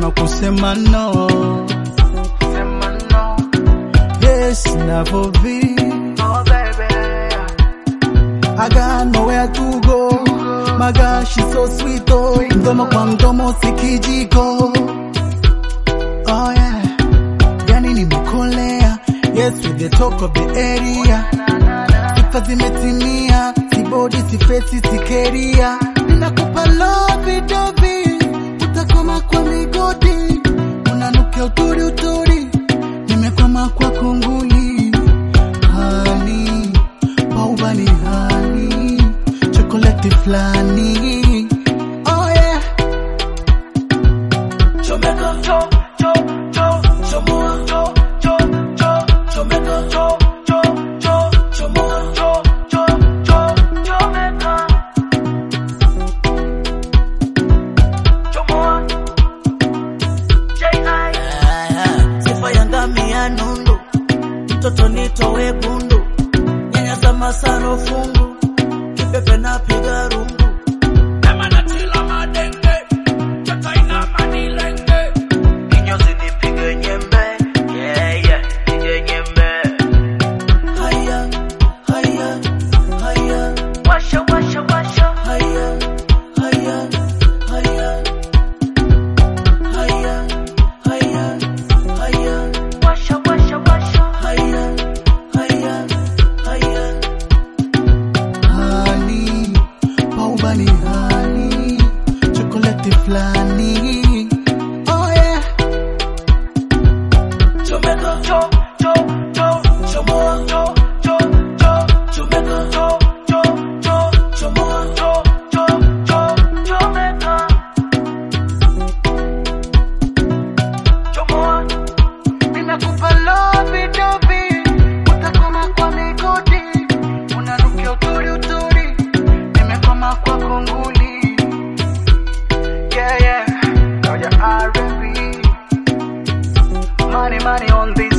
kama kusema no. Sema no. Yes, never be. Oh baby. I got nowhere to go. My God, she's so sweet oh. Mdomo kwa mdomo si kijiko. Oh yeah. Yani nimekolea. Yes, with the talk of the area. Sifa zimetimia. Si body, si face, si keria. Ninakupa love dovi. Utakoma kwa migodi. Unanukia uturi uturi. Nimekwama kwa kunguli. Honey, pauba ni honey. Chocolate flani. Oh yeah. Chomeka, cho, cho, cho, chomoa, cho, cho, cho, chomeka, cho, cho, cho, chomoa, cho, cho, cho, chomeka. Chomoa. J.I. Sifa ya ngamia nundu, mtoto nitowe gundu, nyanya za masaro fungu, kipepe na piga rungu. Nema na tila madenge, chata ina manilenge. Kinyozi nipige nyembe, yeah, yeah, nipige nyembe. Haya, haya, haya. Washa, washa, washa. Haya, haya, haya. Haya, haya, haya. Washa, washa, washa. Haya, haya, haya. Honey, pauba ni honey. Chocolate flani. Oh yeah. Chomeka, cho, cho, cho, chomoa, cho, cho, cho, chomeka, cho, cho, cho, chomoa, cho, cho, cho, chomeka. Chomoa, Ninakupa love dovi. Utakoma kwa migodi. Unanukia uturi uturi. Nimekwama kwa kunguli. Yeah, yeah. Now your R&B. Money, money on this